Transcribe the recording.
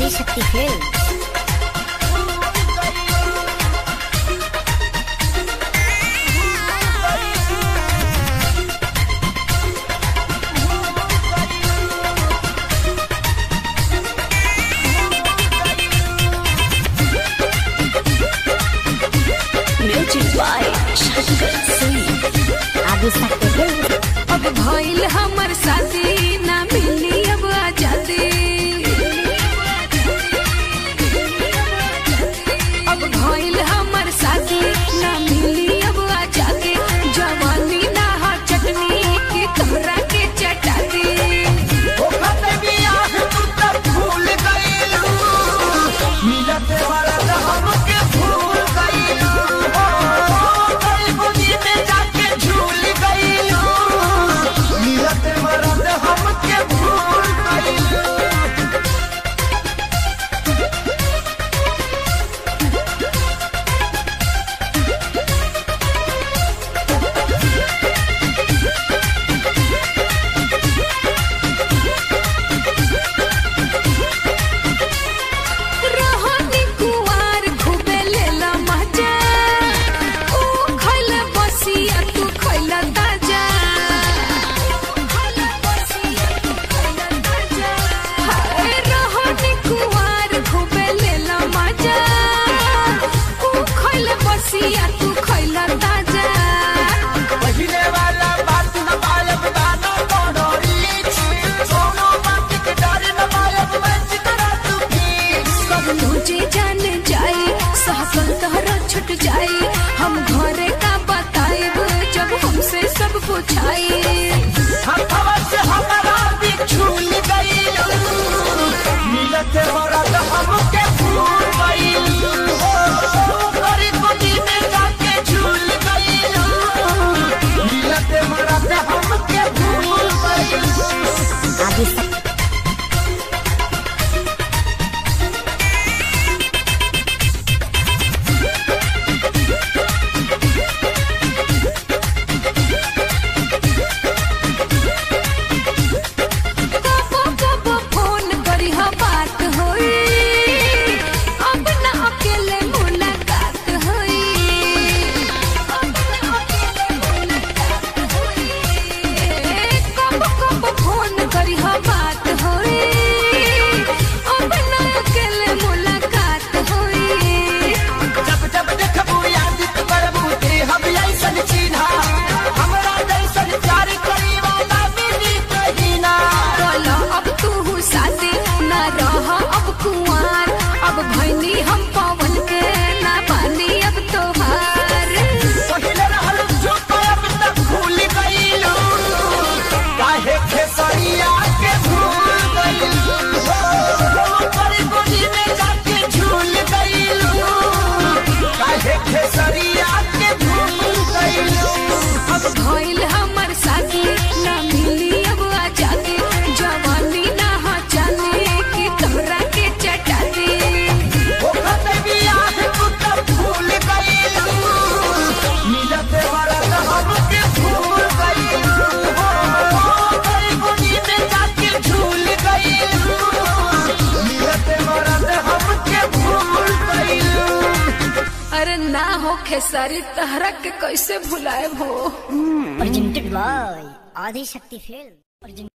Adishakti film music by Shankar Singh Adishakti film अब भइल हमर शादी ना मिली अब आजादी अब भइल हमर शादी ना मिली अब आजादी जवानी ना हा चटनी की तोहरा के चटाती रहनी कुवार खूबे लेला मजा ऊ खइला बसिया तू खइला ताजा हाय रहनी कुवार खूबे लेला मजा ऊ खइला बसिया तू खइला ताजा सब तुझे जान जाए सहकल तोहरा छुट जाए हम घरे का बताएब जब हमसे सब पूछाए हमके भूल गईल हो गरी गोदी में जाके झूल गईल मिलते मरते हमके भूल गईल ఆదిశక్తి कबो कबो फोन करी हा बात होई अब ना अकेले मुलाकात होई अब ना अकेले मुलाकात होई कबो कबो फोन करी हा बात होई अब ना अकेले मुलाकात होई जब जब देखबू याद करबू ते हम ऐसन चिन्हा हमरा जैसन प्यार करी वाला मिली कहीं ना बोलो अब तू शादी ना रह अब कुंवार अब भैनी हम पवन के ना पानी अब तोहार पहिले रहल जो अब तक भूल गईलू काहे खेसरिया के भूल गईलू हो करी गोदी में जाके झूल गईलू काहे खेसरिया के भूल गईलू अब भइल हमर शादी ना मिली अब आजादी जवानी ना हा जाने की तोहरा के चटाती ओखते बियाह तू तब भूल गईलू मिलते मरत हमके भूल गईलू हो करी गोदी में जाके झूल गईलू मिलते मरत हमके भूल गईलू अरे ना हो खेसारी तहरा के कैसे भुलाए हो presented by ఆదిశక్తి ఫిల్మ్